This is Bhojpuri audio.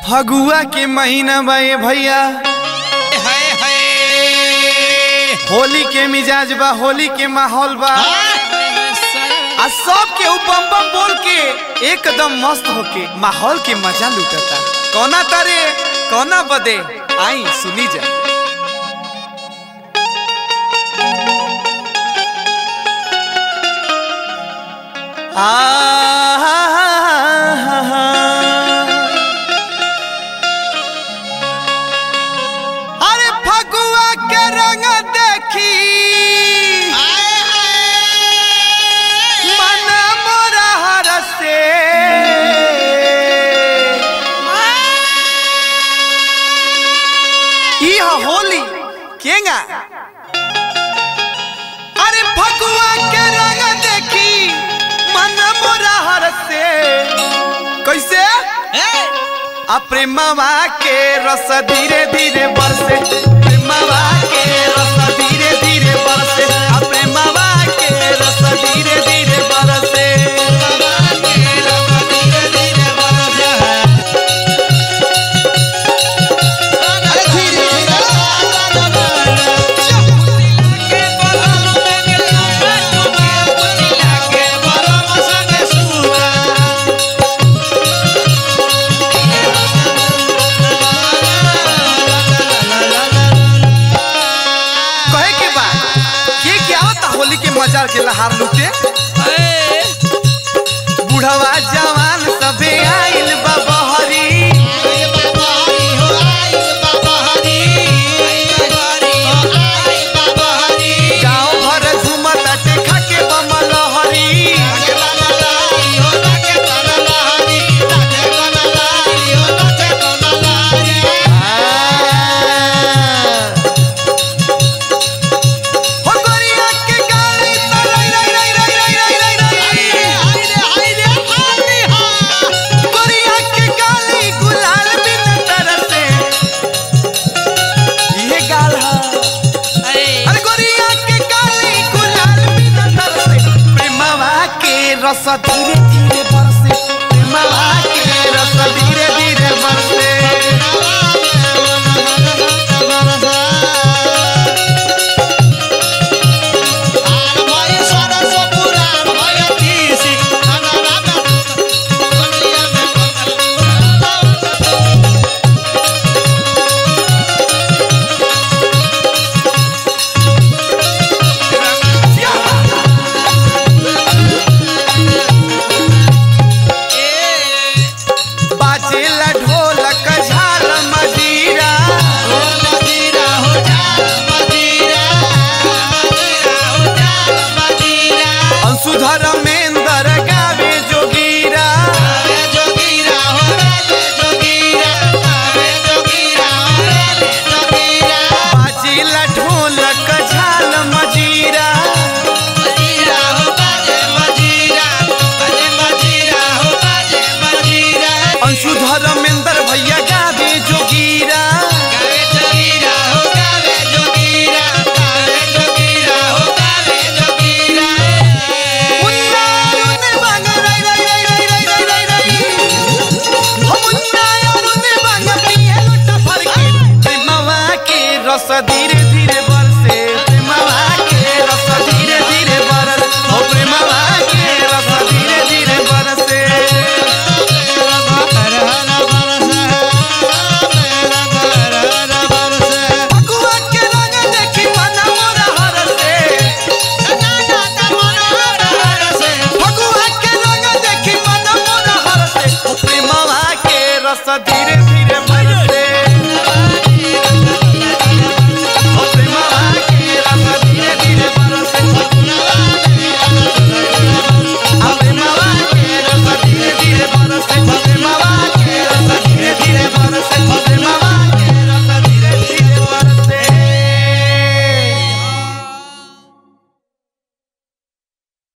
फगुआ के महीना बा ए भैया हाय हाय होली के मिजाज बा होली के माहौल बा आ सब के बम बम बोल के एकदम मस्त होके माहौल के मजा लुटता कौना तारे कौना बदे आई सुनी जा अरे फगुआ के रंग देखी मन मोरा हरसे ई ह होली केंगा अरे फगुआ के रंग देखी मन मोरा हरसे कैसे आ प्रेमवा के रस धीरे धीरे बरसे प्रेमवा के रस धीरे धीरे बरसे आ प्रेमवा के रस धीरे धीरे बरसे कहे के बा के क्या होता होली के मजा के लहार लूटे बुढ़वा जवान सबे आइल बा बहरी गाँव भर झूमत देखा के बमल हरी हो गोरिया के गाली तो रई रई रई रई रई रई रई रई गोरिया के गाली गुलाल बिन तरसे ये गाल हा अरे गोरिया के गाली गुलाल बिन तरसे प्रेमवा के रस धीरे धीरे बरसे प्रेमवा के रस धीरे धीरे बरसे बाजेला